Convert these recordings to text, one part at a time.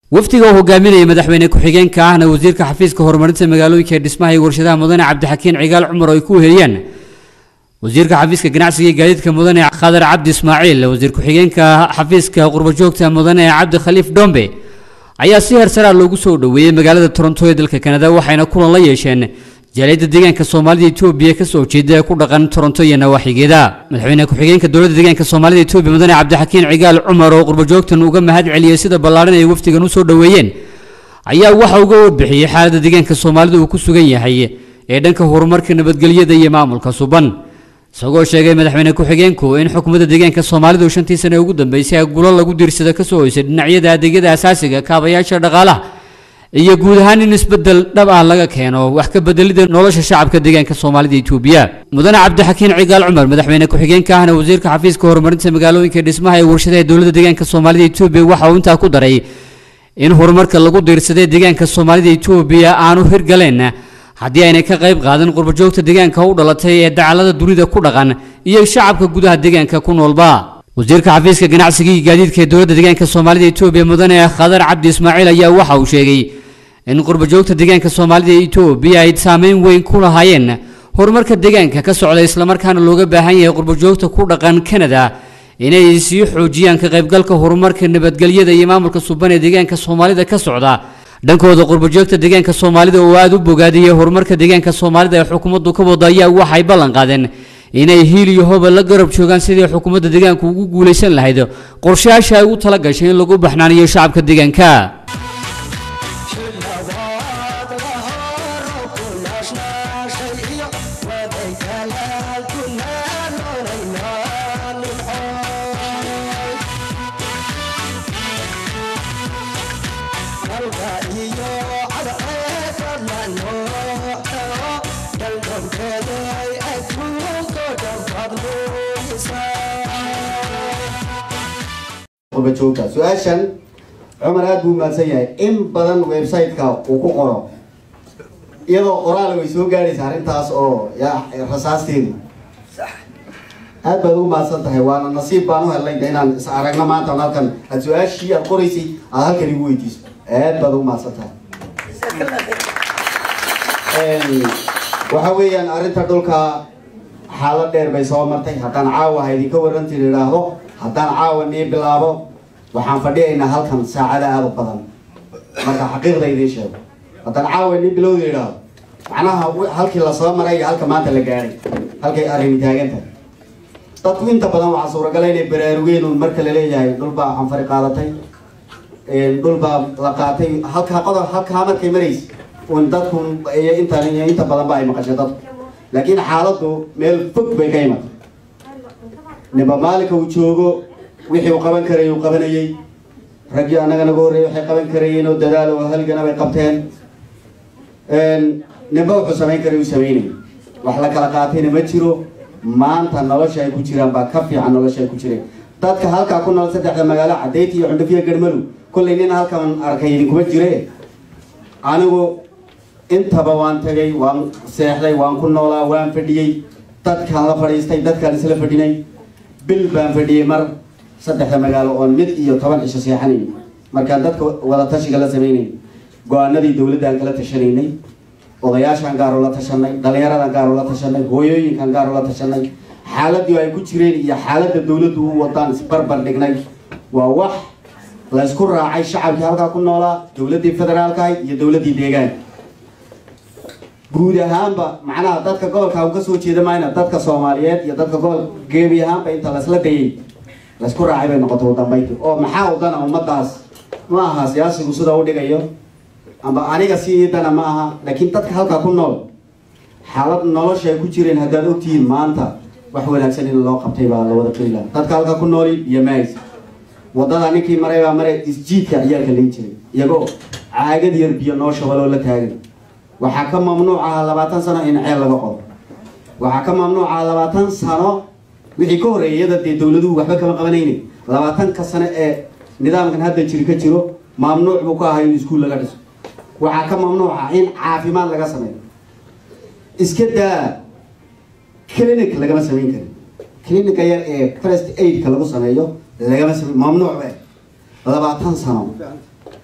wafdiga oo hogaaminaya madaxweyne ku-xigeenka ahna wasiirka xafiiska horumarinta magaalooyinka ee dhismaha iyo warshadaha mudane cabdixakiin cigaal cumar oo ay ku heliyaan wasiirka xafiiska ganacsiga iyo gaadiidka mudane khadar cabdi ismaaciil wasiir ku-xigeenka xafiiska qurbajoogta mudane cabdi khaliif dhombe ayaa si heersaraa loogu soo dhoweeyey magaalada toronto ee dalka kanada waxayna kulan la yeesheen jaaliyadda deegaanka soomaalida etoobiya kasoo jeeda ee ku dhaqan toronto iyo nawaaxigeeda madaxweyne ku-xigeenka dowladda deegaanka soomaalida etoobiya mudane cabdixakiin cigaal cumar oo qurbajoogtan uga mahad celiyey sida ballaaran ay wafdigan usoo dhoweeyeen ayaa waxa uga warbixiyey xaaladda deegaanka soomaalida uu ku sugan yahay ee dhanka horumarka nabadgelyada iyo maamulka suban isagoo sheegay madaxweyne ku-xigeenku in xukuumadda deegaanka soomaalidu shantii sane ugu dambeysay gulo lagu diirsada kasoo hoysay dhinacyada adeegyada asaasiga kaabayaasha dhaqaalaha iyo guud ahaan in isbedel dhab ah laga keeno wax ka bedelida nolosha shacabka deegaanka soomaalida etoobiya mudane cabdixakiin cigaal cumar madaxweyne ku-xigeenka ahna wasiirka xafiiska horumarinta magaalooyinka dhismaha ee warshadaha dowladda deegaanka soomaalida etoobiya waxa uu intaa ku daray in horumarka lagu diirsaday deegaanka soomaalida etoobiya aanu hirgaleen haddii aynay ka qayb qaadan qurbajoogta deegaanka u dhalatay ee dacalada dunida ku dhaqan iyo shacabka gudaha deegaanka ku noolba wasiirka xafiiska ganacsiga iyo gaadiidka ee dowladda deegaanka soomaalida etoobiya mudane khadar cabdi ismaaciil ayaa waxa uu sheegay in qurbajoogta deegaanka soomaalida etoobiya ay saameyn weyn ku lahaayeen horumarka deegaanka ka socda islamarkaana looga baahan yahay qurbajoogta ku dhaqan kanada inay sii xoojiyaan ka qaybgalka horumarka nabadgelyada iyo maamulka suban ee deegaanka soomaalida ka socda dhankooda qurbajoogta deegaanka soomaalida oo aada u bogaadiyey horumarka deegaanka soomaalida ee xukuumaddu ka wada ayaa waxay ballan qaadeen inay hiil iyo hoba la garab joogaan sidii xukuumadda deegaanku ugu guulaysan lahayd qorshayaasha ay ugu tala gashay in lagu baxnaaniyo shacabka deegaanka qurbajoogta su-aashan cumar aada buu mahadsan yahay in badan website-ka uu ku qoro iyadoo qoraal way soo gaadhaysa arrintaas oo ya rasaasteedu aad baad ugu mahadsan tahay waana nasiib baan u helnay inaan is aragno maanta halkan aad su-aashii aad qoraysay aad halkan igu weydiiso aad baad ugu mahadsan tahay waxa weeyaan arrinta dhulka xaalad dheer bay soo martay haddaan caawa ha idinka warantin idhaahdo haddaan caawa nii bilaabo waxaan fadhiyaynaa halkan saacada aada u badan marka xaqiiqda idiin sheego haddaan caawa nii bilowda idhaahdo macnaha halkii lasoo maray iyo halka maanta la gaadhay halkay arrini taagan tahay dadku inta badan waxaa suuragala inay baraarugeen un marka la leeyahay dhulbaa canfari qaadatay dhulbaa la qaatay halkaa qodob halkaa markay maraysa un dadku iyo inta iyo inta badan ba ay maqashay dadku laakiin xaaladdu meel fog bay ka imatay ninba maalinka uu joogo wixii uu qaban karayay uu qabanayey raggii annaga naga horreeyay waxay qaban karayeen oo dadaal oo halgana bay qabteen ninba wuxuu samayn karay uu samaynayay wax la kala qaatayna ma jiro maanta nolosha ay ku jiraan baa ka fiican nolosha ay ku jireen dadka halkaa ku nool saddexda magaalo cadayti iyo cundhufiya garmalu kollay nin halkan arkay idinkuma jire anigu intaba waan tagay waan seexday waan ku noolaa waan fadhiyey dadkaan la fadhiistay dadkaan isla fadhinay bil baan fadhiyey mar saddexda magaalo oon mid iyo toban cisho seexanayn markaan dadka wada tashiga la sameynayn go-aanadii dowladdan kala tashanaynay odayaashaan gaaroo la tashanay dhalinyaradan gaaroo la tashanay hooyooyinkan gaaroo la tashanay xaaladii ay ku jireen iyo xaaladda dowladdu u wadaan isbarbar dhignay waa wax la isku raacay shacabkii halkaa ku noolaa dowladdii federaalka ahayd iyo dowladdii deegaanka guud ahaanba macnaha dadka gobolka u kasoo jeeda mayna dadka soomaaliyeed iyo dadka gobol geebi ahaanba inta laisla dayay laisku raacay bay noqotay udambaynti oo maxaa udana ummadaas ma aha siyaasigu sida u dhigayo amba aniga si dana ma aha laakiin dadka halkaa ku nool xaalad nolosha ay ku jireen haddaad ogtihiin maanta wax wanaagsan in loo qabtay baa la wada qeli laha dadka halkaa ku nooli iyo mays wadada ninkii maray baa maray isjiidka ciyaalka layn jiray iyagoo caagad yar biyo noo shabaloo la taagan waxaa ka mamnuuc aha labaatan sano in ceel laga qodo waxaa ka mamnuuc aha labaatan sano wixii ka horreeyay iyada dee dowladuhu waxba kama qabanaynin labaatanka sano ee nidaamkan hadda jiri ka jiro mamnuuc buu ka ahaa in iskuul laga dhiso waxaa ka mamnuuc ah in caafimaad laga sameeyo iska daa clinic lagama samayn karin clinica yar ee first aidka lagu sameeyo lagama sameyn mamnuuc be labaatan sano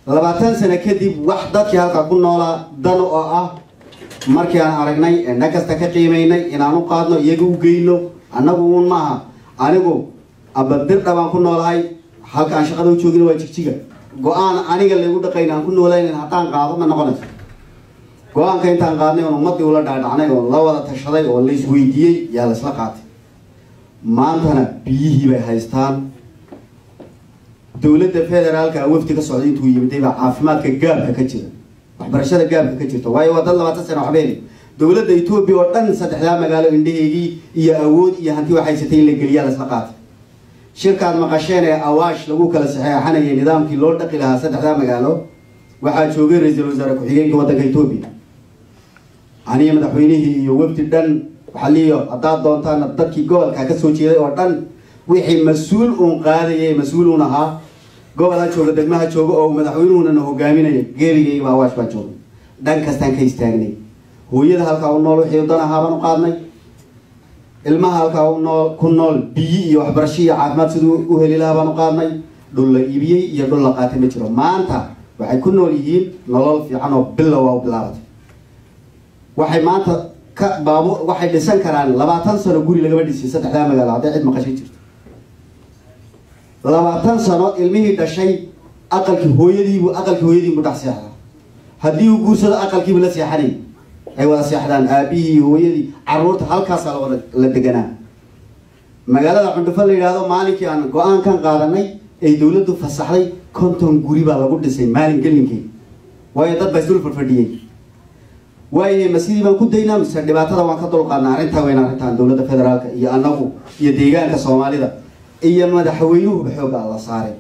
labaatan sano kadib wax dadkii halkaa ku noolaa dan oo ah markii aan aragnay ee na kasta ka qiimaynay inaan u qaadno iyaga u geyno annagu uun maaha anigu amba dirdha baan ku noolahay halka aan shaqada u joogina waa jigjiga go-aan aniga laygu dhaqayn aan ku noolaynin haddaan qaado ma noqonayso go-aanka intaan qaadnay oon ummaddii ula dhaadhacnay oo la wada tashaday oo la isweydiiyey yaa la isla qaatay maantana biyihii bay haystaan dowladda federaalka wafdi ka socday intuu yimiday baa caafimaadka gaabka ka jira waxbarashada gaabka ka jirta waayo waa dad labaatan sano waxbeeni dowladda etoobiya oo dhan saddexdaa magaalo indhaheegii iyo awood iyo hanti wax haysatay in la geliyaa lasla qaatay shirkaad maqasheen ee awaash lagu kala saxeexanayay nidaamkii loo dhaqi lahaa saddexdaa magaalo waxaa joogay ra-iisul wasaare ku-xigeenka waddanka etoobiya aniyo madaxweynihii iyo wafdi dhan waxaliyo haddaad doontaan dadkii gobolka ka soo jeeday oo dhan wixii mas-uul uun qaadayay mas-uul uun ahaa gobol ha jooga degmaha jooga oo madaxweynuhuna na hogaaminaya geerigayga baa awaash baan joogay dhan kastaan ka istaagnay hooyada halkaa u nool wixii dan ahaa baan u qaadnay ilmaha halkaa u nool ku nool biyi iyo waxbarasho iyo caafimaad siduu u heli lahaa baan u qaadnay dhul la iibiyey iyo dhul la qaatay ma jiro maanta waxay ku nool yihiin nolol fiican oo bilow waa u bilaabatay waxay maanta ka baabu waxay dhisan karaan labaatan sano guri lagama dhisay saddexdaa magaalo hadday cid maqashay jirto labaatan sano ilmihii dhashay aqalkii hooyadiibu aqalkii hooyadiibu dhex seexdaa haddii uu guursado aqalkiibu la seexanay ay wada seexdaan aabihii hooyadii caruurta halkaasaa lawada la deganaa magaalada cundhufo la yidhaahdo maalinkii aan go-aankan qaadanay ay dowladdu fasaxday konton guri baa lagu dhisay maalin gelinkii waayo dad baa isdul fadhfadhiyey waayahay ma sidii baan ku daynaa mise dhibaatada waan ka dulqaadnaa arrintaa weyn arrintan dowladda federaalka iyo annagu iyo deegaanka soomaalida iyo madaxweynuhuba xoogga alla saaray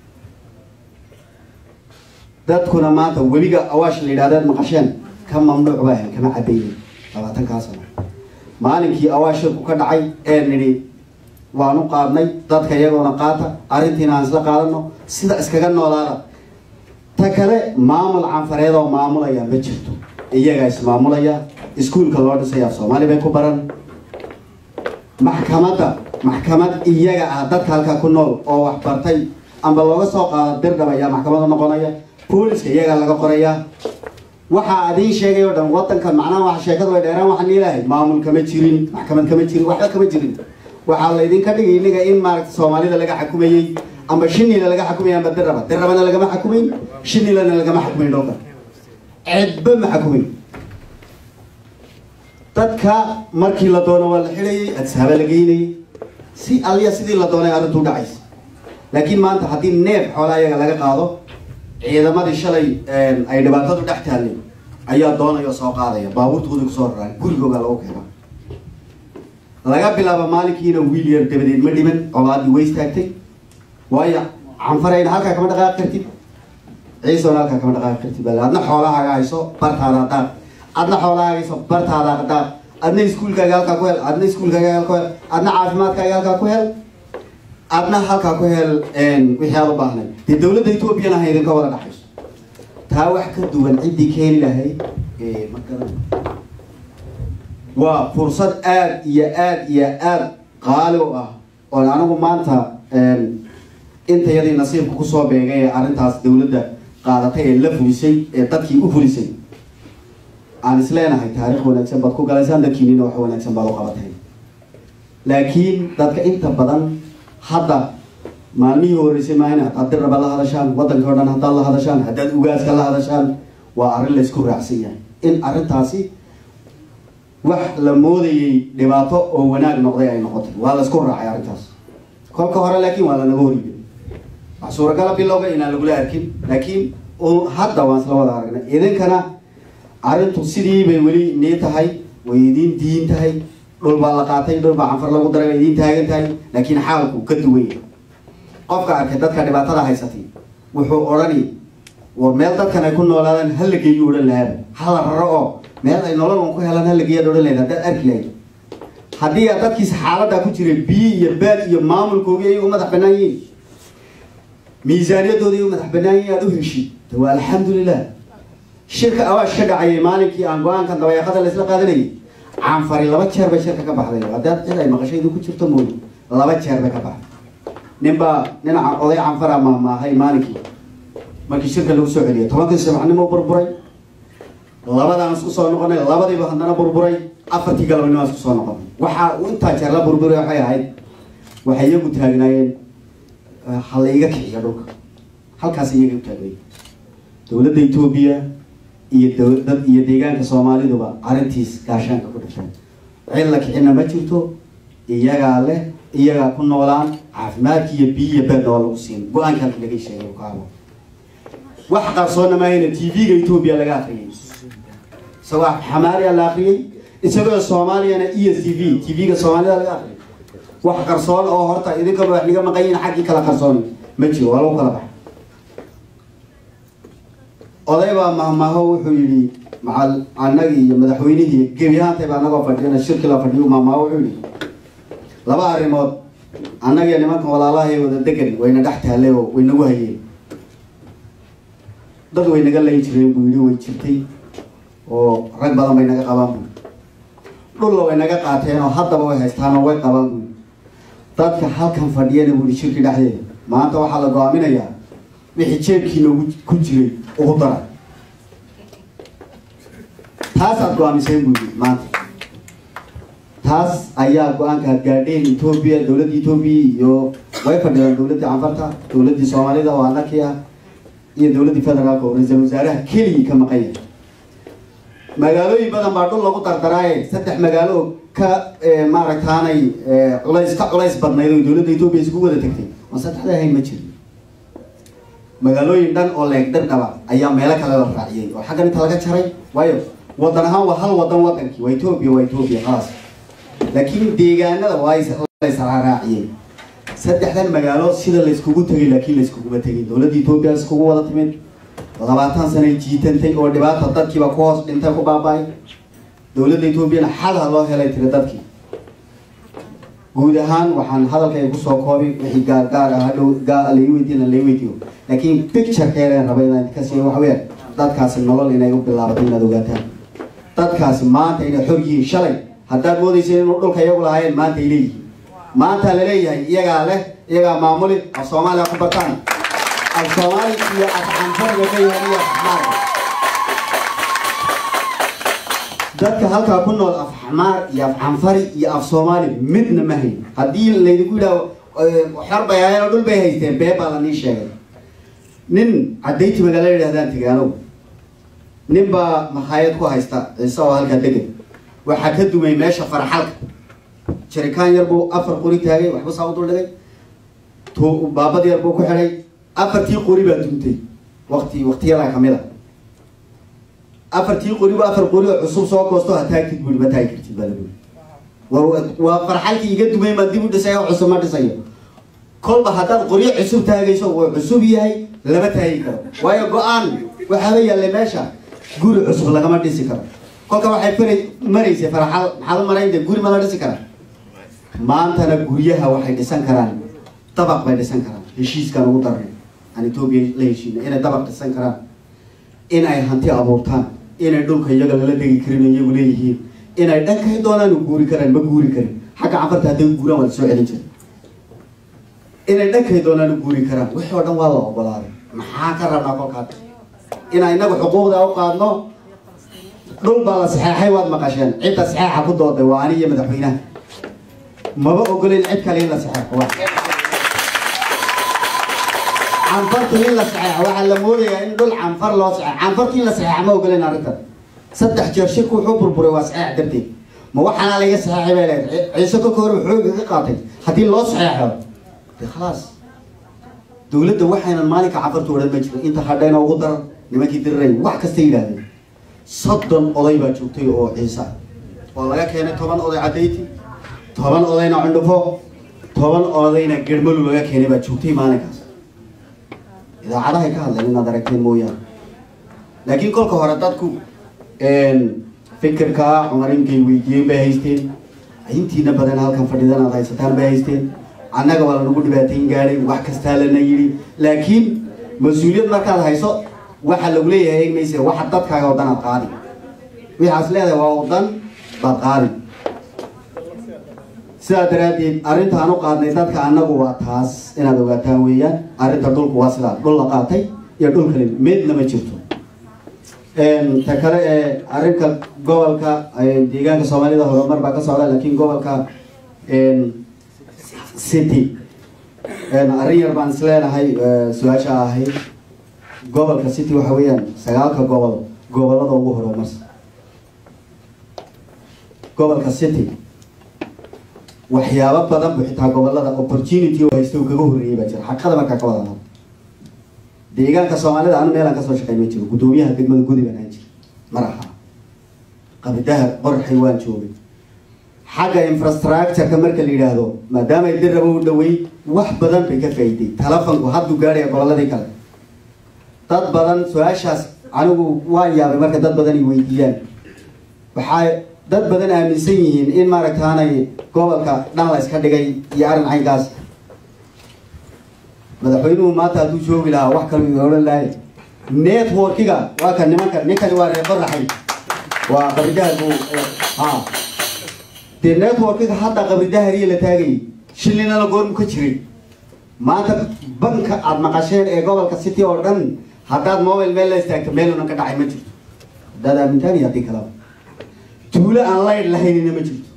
dadkuna maanta webiga awaash la yidhahdeed maqasheen ka mamnuuc baa ahayn kama cabaynin labaatankaa sano maalinkii awaashirku ka dhacay ee nidhi waan u qaadnay dadka iyagoona qaata arrintiina aan isla qaadano sida iskaga noolaada ta kale maamul canfareed oo maamulaya ma jirto iyagaa ismaamulaya iskuulka loo dhisaya soomaali bay ku baran maxkamadda maxkamad iyaga ah dadka halkaa ku nool oo wax bartay amba looga soo qaado dirdhab ayaa maxkamada noqonaya booliska iyagaa laga qorayaa waxaa adiin sheegay oo dhan wadanka macnaha waxa sheekadu way dheeraan waxaan ilaahay maamul kama jirin maxkamad kama jirin waxba kama jirin waxaa laydinka dhigay iniga in maaragta soomaalida laga xakumayey amba shinila laga xakumayay amba dirraba dirrabana lagama xakumayn shinilana lagama xakumayn dhowka cidba ma xakumayn dadka markii la doono waa la xidhayay adsaaba la geynayay si aliya sidii la doonay arrintu dhacaysa laakiin maanta haddii neef xoolaa iyaga laga qaado ciidamadii shalay ay dhibaatadu dhex taallay ayaa doonaya soo qaadaya baabuurtooda kusoo raraan gurigooga lagu keena laga bilaabo maalinkiina wiil yar dabadeed ma dhiman colaadii way istaagtay waayo canfarayna halkaa kama dhaqaaqi kartid ciisoona halkaa kama dhaqaaqi kartid bal adna xoolahaaga hayso bartaada daaq adna xoolahaaga hayso bartaada daaq adna iskuulkaaga halkaa ku hel adna iskuulkaaga halkaa ku hel adna caafimaadkaaga halkaa ku hel adna halkaa ku hel wixii aad u baahnay dee dowladda etoobiyana ha idinka wada dhaxayso taa wax ka duwan ciddii keeni lahayd ma garan waa fursad aada iyo aada iyo aada qaali u ah oon anigu maanta intayadii nasiibka kusoo beegay ee arrintaas dowladda qaadatay ee la fulisay ee dadkii u fulisay aan isleenahay taariikh wanaagsan baad ku galaysaan dadkiinina wax wanaagsan baad u qabatay laakiin dadka inta badan hadda maalmihii horreysay maahina haddaad dirraba la hadashaan waddanka o dhan haddaad la hadashaan haddaad ugaaska la hadashaan waa arrin laysku raacsan yahay in arrintaasi wax la moodayay dhibaato oo wanaag noqday ay noqotay waa laysku raacay arrintaas kolka hore laakiin waa lanaga horiyay wax suuragala bilowga inaan lagula arkin laakiin hadda waan isla wada aragnay idinkana arrintu sidii bay weli nii tahay way idiin diin tahay dhul baa la qaatay dhul baa canfar lagu daray way idiin taagan tahay laakiin xaalku ka duwan yahay qofka arkay dadka dhibaatada haysatay wuxuu odhani war meel dadkan ay ku noolaadaan ha la geeyo odhan lahaaba ha la raro oo meel ay nolol un ku helaan ha la geeyaad odhan lahayd haddaad arki lahayd haddii aad dadkiisa xaaladdaa ku jiray biyi iyo baad iyo maamulkoogii ay u madax bannaan yihiin miisaaniyadooda ay u madax bannaan yihiin aada u heshid waa alxamdulilah shirka awaash ka dhacayay maalinkii aan go-aankan dabayaaqada la isla qaadanayay canfari laba jeer bay shirka ka baxday haddaad cid ay maqashaydu ku jirto mooy laba jeer bay ka baxday ninbaa nin oday canfara maahmaahay maalinkii markii shirka lagu soo celiyay tobankii subaxnimo burburay labadaan isku soo noqonay labadiiba haddana burburay afartii galabnimo isku soo noqonay waxaa uu intaa jeer la burburay waxay ahayd waxay iyagu taagnaayeen ha la iga kiciyo dhulka halkaas iyaga u taagnayen dowladda etoobiya iyo dowlad iyo deegaanka soomaaliduba arrintiis gaashaanka ku dhifteen cid la kicina ma jirto iyagaa leh iyagaa ku noolaan caafimaadka iyo biyiya beedna waa lagu siin go-aanka halka laga sheegay kaabo wax qarsoonna maahayna t v-ga etoobiya laga akriyay isagoo xamaariya la akriyay isagoo soomaaliyana e s t v t v-ga soomaalida laga akriyay wax qarsoon oo horta idinkaba wax naga maqan yihin xaggii kala qarsoon ma jiro waa lagu kala baxay oday baa mahmaho wuxuu yidhi macal annagii iyo madaxweynihii gebi ahaantayba anagoo fadhiyana shirki la fadhiyo mahmaho wuxuu yidhi laba arrimood annagiyo nimankan walaalahay wada degan wayna dhex taallay oo way nagu hayeen dad way naga layn jireen buu yidhi way jirtay oo rag badan bay naga qabaan buu dhulla way naga qaateen oo haddaba way haystaan oo way qabaan buu dadka halkan fadhiyana buu yidhi shirki dhexdeeda maanta waxaa la go-aaminayaa wixii jeebkiina ugu ku jiray ugu dara taasaad go-aamiseen buu yidhi maanta taas ayaa go-aanka gaadheen etoobiya dowladda etoobiya iyo way fadhiyaan dowladdii canfarta dowladdii soomaalida oo annakii ah iyo dowladdii federaalka oo ra-iisal wasaaraha keligii ka maqan yahay magaalooyin badan baa dhul lagu dardaraaye saddex magaalo oo ka maaragtaanay culays ka culays badnayd oo dowladda etoobiya isku wada tagtay oo saddexda ahayn ma jirin magaalooyin dhan oo leeg dhardhaba ayaa meelo kale la raaciyey oo xaggan inta laga jaray waayo wadan ahaan waa hal wadan wadankii waa etoobiya waa etoobiya khalaas laakiin deegaanada waa laysraaraaciyey saddexdan magaalo sida layskugu tegay laakiin layskuguma tegin dowladda etoobiya iskugu wada timid labaatan sanay jiitantay oo dhibaata dadkiiba ku hoos dhintay ku baaba-ay dowladda etoobiyana xal ha loo helay tiri dadkii guud ahaan waxaan hadalkay kusoo koobi wixii gaar gaar ah hadhow gaa lai weydiina lai weydiyo laakiin picturekeeleen raba inaan ka siiyo waxa weeyaan dadkaasi nolol inay u bilaabato inaad ogaataan dadkaasi maanta inay xor yihiin shalay haddaad moodayseen inuu dhulka iyagu lahaayeen maanta ay leeyihiin maanta la leeyahay iyagaa leh iyagaa maamuli af soomaaliya ku bartaan af soomaali iyo af canfariga ka yahay iyo afxmaar dadka halkaa ku nool af xamaar iyo af canfari iyo af soomaali midna ma hayn haddii laydinku yidhaaho xor bay ahaayeen oo dhul bay haysteen bee baa la nii sheegay nin cadayti magaalo yidhahdaan tegay anugu nin baa makhaayad ku haysta ciise oo halkaa degan waxaa ka dumay meesha faraxalka jarikaan yar buu afar qori taagay waxba saa u dul dhigay t baabad yar buu ku xidhay afartii qori baa duntay waqti waqtiyadaa kamid a afartii qori ba afar qori oo cusub soo goosto ha taagtid bui ma taagi kartid baa laguuri waa waa farxalkii iga dumay maa dib u dhisay oo cusub ma dhisayo kolba haddaad qoryo cusub taagayso wuu cusub yahay lama taagi karo waayo go-aan waxaaba yaallay meesha guri cusub lagama dhisi karo kolka waxay fara maraysay faraxal maxaad u marayn de guri ma la dhisi karaa maantana guryaha waxay dhisan karaan dabaq bay dhisan karaan heshiiskaan ugu darnay aan etoobiya la heshiina inay dabaq dhisan karaan inay hanti abuurtaan inay dhulka iyaga lala degi karin iyagu leeyihiin inay dhankay doonaan u guuri karaan ma guuri karin xagga canfarta hadday guuraan waa la soo celin jira inay dhankay doonaan u guuri karaan wixii oo dhan waa la ogolaaday maxaa ka rabnaa kolkaad inaa inagu xuquuqda u qaadno dhul baa la saxeexay waad maqasheen cidda saxeexa ku dooday waa ani iyo madaxweynaha maba ogolen cid kale in la saxeexo canfartu in la saxeexo waxaa la moodayaa in dhul canfar loo saxeexo canfartu in la saxeexa ma ogolen arrintan saddex jeer shirku wuxuu burburay waa saxeex darteed ma waxaana laga saxeexay bay leedahay ciise kolka hore xooga ka qaatay haddii loo saxeexo de khalaas dowladda waxaynan maalinka canfartu odhan ma jiro inta hadhayna ugu daran nimankii diriray wax kasta yidhaahdeen soddon oday baa joogtay oo ciise ah oo laga keenay toban oday cadayti toban odayna cundhufo toban odayna germalu laga keenay baa joogtay maalinkaas idaacadahay ka hadleen inaad aragteen mooyaane laakiin kolka hore dadku fikirkaa cumarinkay weydiiyey bay haysteen intiina badan halkan fadhidan aad haysataan bay haysteen annaga waa lanagu dhibaatayn gaadhay wax kastaa lana yidhi laakiin mas-uuliyad markaad hayso waxa lagu leeyahay eegmayse waxa dadkaaga wadan aad qaadi waxaas leedahay waa wadan baad qaadi sidaa daraaddeed arrintaan u qaadnay dadka annagu waa taas inaad ogaataan weeyaan arrinta dhulku waa sidaa dhul la qaatay iyo dhul kale meedna ma jirto ta kale ee arrinka gobolka deegaanka soomaalida horumar baa ka socda laakiin gobolka city arrin yar baan isleenahay su-aasha ahayd gobolka city waxa weeyaan sagaalka gobol gobolada ugu horumarsan gobolka city waxyaabo badan bu xitaa gobolada opportunity oo haysta uu kaga horreeyay baa jira xaqada markaa ka wada hadlo deegaanka soomaalida anu meelaan kasoo shaqey ma jiro guddoomiyaha degmada gudi baan ahaan jira maraha qabidaha qorxay waan joogay xagga infrastructureka marka la yidhaahdo maadaama ay dirraba u dhawey wax badan bay ka faa'iiday telefonku hadduu gaadhaya goboladii kale dad badan su-aashaas anigu waan yaabay marka dad badan ay weydiiyaan waxaa dad badan aaminsan yihiin in maaragtaanay gobolka dhan la iska dhigay iyo arrin caynkaas madaxweynuhu maanta hadduu joogi lahaa wax kale uu odhan lahay networkiga waa ka nimanka ninkani waa reer qoraxay waa qabridaharku ha dee networkiga hadda qabridahariya la taagayay shillinana goormu ka jiray maanta banka aada maqasheen ee gobolka city oo dhan haddaad mobile meel la istaagto meelunan ka dhacay ma jirto haddaad aamintaan iyo haddii kalaba tuulo aan laydh lahaynina ma jirto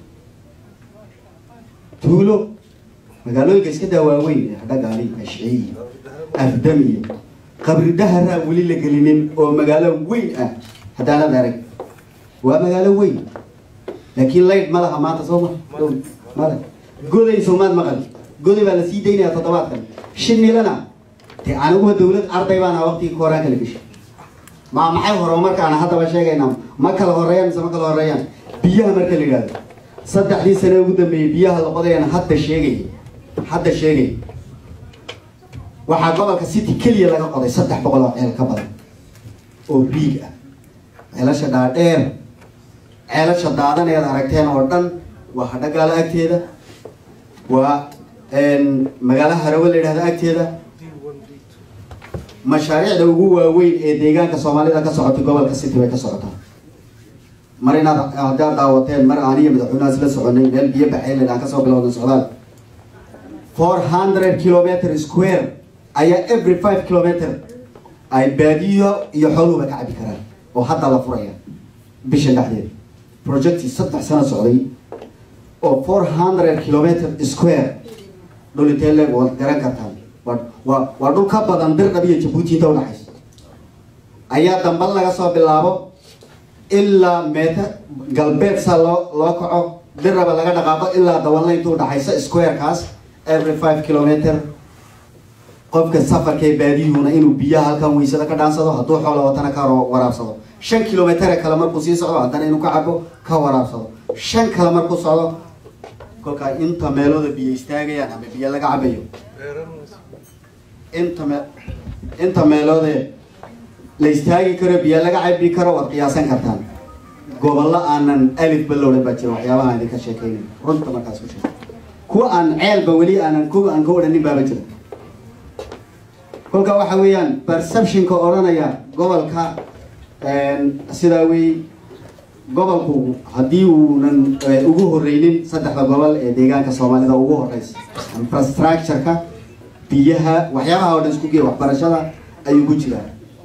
tuulo magaalooyinka iska daa waaweyn hadhagaali ashciy afdam iyo qabridaharaa weli la gelinin oo magaalo weyn ah haddaanad arag waa magaalo weyn laakiin laydh ma laha maanta soo ma male goday soomaad maqal goday baa la sii daynaya toddobaadkan shinilana dee aniguba dawlad arday baana waqtigii kooraan kala geshay ma maxay horumarkaana haddaba sheegaynaa ma kala horeeyaan mise ma kala horeeyaan biyaha marka la yidhahdo saddexdii sane ugu dambeeyey biyaha la qodayana hadda sheegay hadda sheegay waxaa gobolka city keliya laga qoday saddex boqol oo ceel ka badan oo riig ah ceelasha dhaadheer ceelasha daadaneed aragteen oo dhan waa hadhagaalo agteeda waa magaalo harawe la yidhahdo agteeda mashaariicda ugu waaweyn ee deegaanka soomaalida ka socotay gobolka city bay ka socotaa mar inaad haddaad daawateen mar aniyo madaxweynaha isla soconay meel biyo baxeyled aan kasoo bilowday socdaal four hundred kilometer square ayaa every five kilometer ay baadiyo iyo xooluhuba ka cabi karaan oo hadda la furaya bisha dhexdeeda projectii saddex sano socday oo four hundred kilometer square dhul intee leeg waad garan kartaan waa waa dhul ka badan dirdhab iyo jabuuti inta udhaxaysa ayaa dambal laga soo bilaabo ilaa meeta galbeed saa loo loo kaco dirraba laga dhaqaaqo ilaa dawanla inta udhaxaysa squarekaas every five kilometer qofka safarka ee baadiyuhuna inuu biyaha halkan weysada ka dhaansado hadduu xoola watana ka waraabsado shan kilometer kale markuu sii socdo haddana inuu ka cabo ka waraabsado shan kale markuu socdo kolkaa inta meelooda biyo istaagayaan ama biyo laga cabayo inta me inta meeloode la istaagi karo biyo laga cabi karo waad qiyaasan kartaan gobollo aanan alif balowdhan baa jira waxyaabaha idinka sheekeynayo runta markaas ku sheeg kuwa aan ceelba weli aanan ku aan ka odhanin baaba jira kolka waxa weeyaan perceptionka odhanaya gobolka sidaa wey gobolku haddii uunan ugu horeynin saddexda gobol ee deegaanka soomaalida ugu horeysa infrastructureka biyaha waxyaabaha oo dhan isku geey waxbarashada ayuu ku jiraa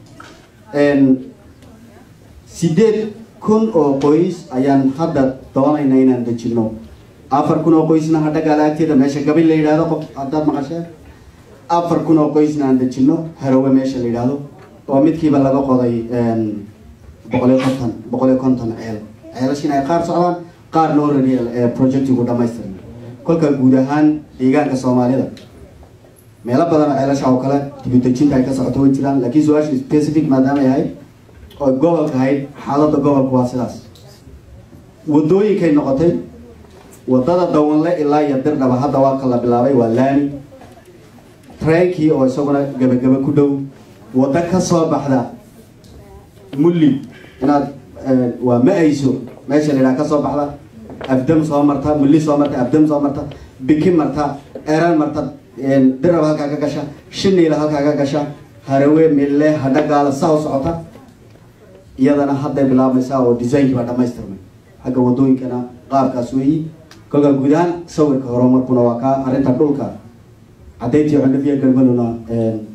sideed kun oo qoys ayaan hadda doonayna inaan dejino afar kun oo qoysna hadhagaala agteeda meesha gabil la yidhahdo qof haddaad maqasheen afar kun oo qoysna aan dejino harowe meesha la yidhaahdo oo midkiiba laga qoday boqol iyo konton boqol iyo konton ceel ceelashina ay qaar socdaan qaarna already projectigu dhamaystirna kolka guud ahaan deegaanka soomaalida meelo badan oo ceelasha oo kale dibudejinta ay ka socoto way jiraan laakiin su-aashu specific maadaama ay ahayd oo gobolka ahayd xaaladda gobolka waa sidaas wadooyinkay noqotay wadada dawanle ilaa iyo dirdhaba hadda waa ka la bilaabay waa laami treenkii oo isaguna gebagaba ku dhow waddo ka soo baxda mulli inaad waa ma-ayso meesha la yidhaha ka soo baxda afdam soo marta mulli soo marta afdam soo marta biki marta eran marta dirab halkaa ka gasha shiniila halkaa ka gasha harawe mille hadhagaala saa u socota iyadana hadday bilaabmaysaa oo designkii baa dhamaystirmay xagga wadooyinkana qaabkaas weeyi kolkaa guud ahaan sawirka horumarkuna waa kaa arrinta dhulka caddayntii xundhafiya galmaduna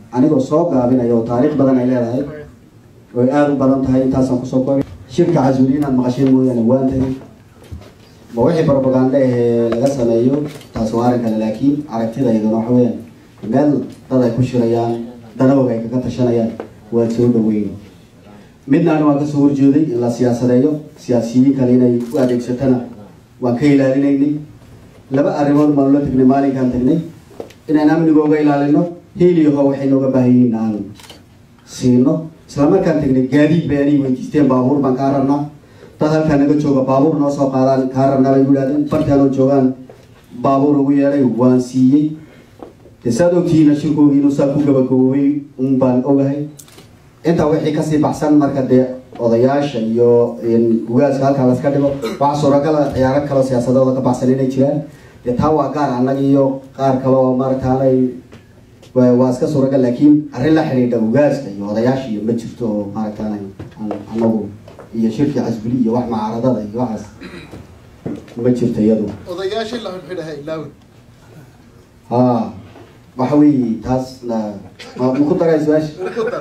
anigoo soo gaabinaya oo taariikh badan ay leedahay oy aada u badan tahay intaasaan kusoo koobay shirka casuuli inaad maqasheen mooyaane waan tagay ma wixii propaganda ahee laga sameeyo taas waa arrin kale laakiin aragtidayduna waxa weeyaan meel dad ay ku shirayaan danahooga ay kaga tashanayaan waad soo dhaweyn midnaana waan kasoo horjeeday in la siyaasadeeyo siyaasiyiin kale inay u adeegsatana waan ka ilaalinaynay laba arrimood baanu la tegnay maalinkaan tagnay inaan amnigooga ilaalino heliyaho waxay nooga baahan yihiin aan siino islamarkaan tagnay gaadiid bay anay weydiisteen baabuur baan kaa rabnaa dad halkaa naga jooga baabuur noo soo qaadaan kaa rabnaa bay yidhahdeen bartaanoo joogaan baabuur ugu yeedhay waan siiyey de saad ogtihiina shirkoogii inuu saa ku gabagaboobay un baan ogahay intaa wixii kasii baxsan marka dee odayaasha iyo ugaaska halkaa laska dhigo waxaa suuragala ciyaaro kaloo siyaasadooda ka baxsan inay jiraan dee taa waa gaar annaga iyo qaar kale oo maaragtaanay waa iska suuragal laakiin arrin la xidhiidha ugaaska iyo odayaasha iyo ma jirto oo maaragtaanay anagu iyo shirkii casbuli iyo wax macaaradada iyo waxaas ma jirto iyadu odayaashii la xidhxidhaha ilaawin ha waxa weeye taas ma ku daray su-aasha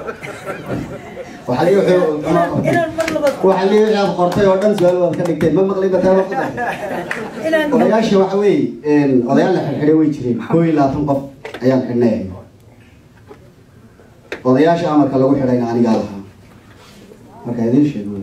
waxa lii waxa lii wixii aad qortay oo dhan su-aal waad ka dhigteen ma maqlay bataa ku daray odayaasha waxa weeye odayaal la xidhxidhay way jireen koo iyo labaatan qof ayaan xidhnay odayaasha amarka lagu xidhayna anigaa lahaa marka idiin sheego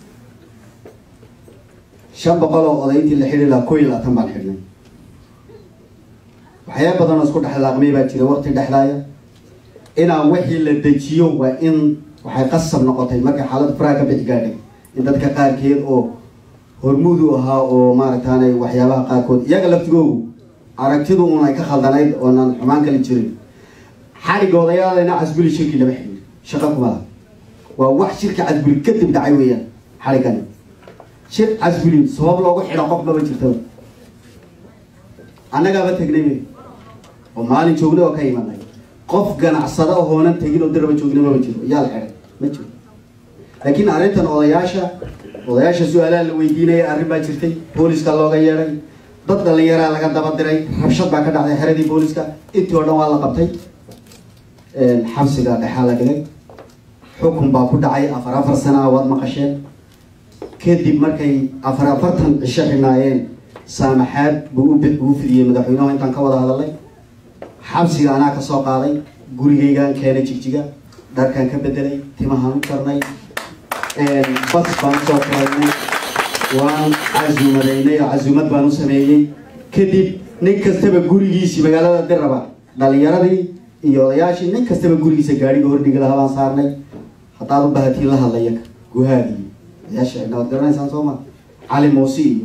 shan boqol oo odayntii la xidhi lahaa koo iyo labaatan baan xidhnay waxyaaba badan oo isku dhexlaaqmay baa jira waqti dhexdaaya inaan wixii la dejiyo waa in waxay qasab noqotay markay xaalada faraha ka bixi gaadhay in dadka qaarkeed oo hormuud u ahaa oo maaragtaanay waxyaabaha qaarkood iyaga laftigoogu aragtidu un ay ka khaldanayd oonan xumaan kali jirin xadhigga odayaalena casbuli shirki lama xidhin shaqo kuma laha waa wax shirka casbuli kadib dhacay weeyaan xadhiggani shir casbuli sabab loogu xidho qof maba jirtaba annagaaba tegnay oo maalin joognay oo ka imanay qof ganacsada ohoonan tegin oo diraba joognay maba jiro yaa la xidhay ma jiro laakiin arrintan odayaasha odayaasha su-aalaha la weydiinaya arrin baa jirtay booliska looga yeedhay dad dhalinyaraa laga daba diray rabshad baa ka dhacday xeradii booliska intii oo dhan waa la qabtay xabsiga dhexaa la dhigay xukun baa ku dhacay afar afar sana waad maqasheen kadib markay afar afartan cisho xidhnaayeen saamaxaad buu u fidiyey madaxweynuhu intaan ka wada hadalay xabsiga anaa ka soo qaaday gurigaygaan keenay jigjiga dharkaan ka bedelay timahaan u jarnay bas baan usoo furaynay waan casuumadaynay oo casuumad baan u sameeyey kadib nin kastaba gurigiisii magaalada diraba dhalinyaradii iyo odayaashii nin kastaba gurigiisa gaadhiga hordhigi lahaa baan saarnay haddaad u bahatiin la hadlaya guhaadii odayaasha xidhna waad garanaysaan soo ma cali muusi iyo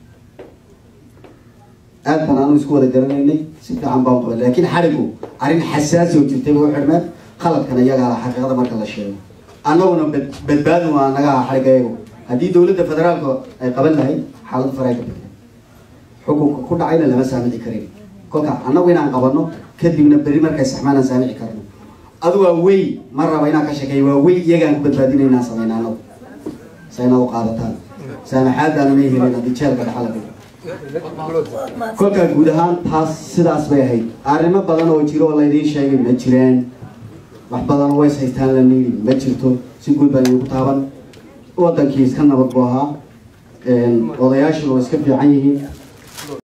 aad baan aanu isku wada garanaynay si fiican baan qabay laakiin xadhigu arrin xasaasi oo jirtay ba u xidhmeen qaladkana iyagaa xaqiiqada marka la sheego annaguna badbaadi waa naga aha xadhigga iyagu haddii dowladda federaalka ay qaban lahayd xaalad faray ka bixi xukunka ku dhacayna lama saamici karin kolka annagu inaan qabanno kadibna beri markay saxmaan aan saamici karno adu waa wey ma raba inaan ka sheekeeyo waa wey iyagaan ku badbaadina inaan samayna annagu sa inaad u qaadataan saamaxaadaana may helin haddii jeelka dhaxa la dhigo kolkaa guud ahaan taas sidaas bay ahayd arrimo badan oo jiro oo laydiin sheegay ma jiraan wax badan ways haystaan la niidi ma jirto si guud baan idinku taaban wadankii iska nabad buu ahaa odayaashuna way iska fiican yihiin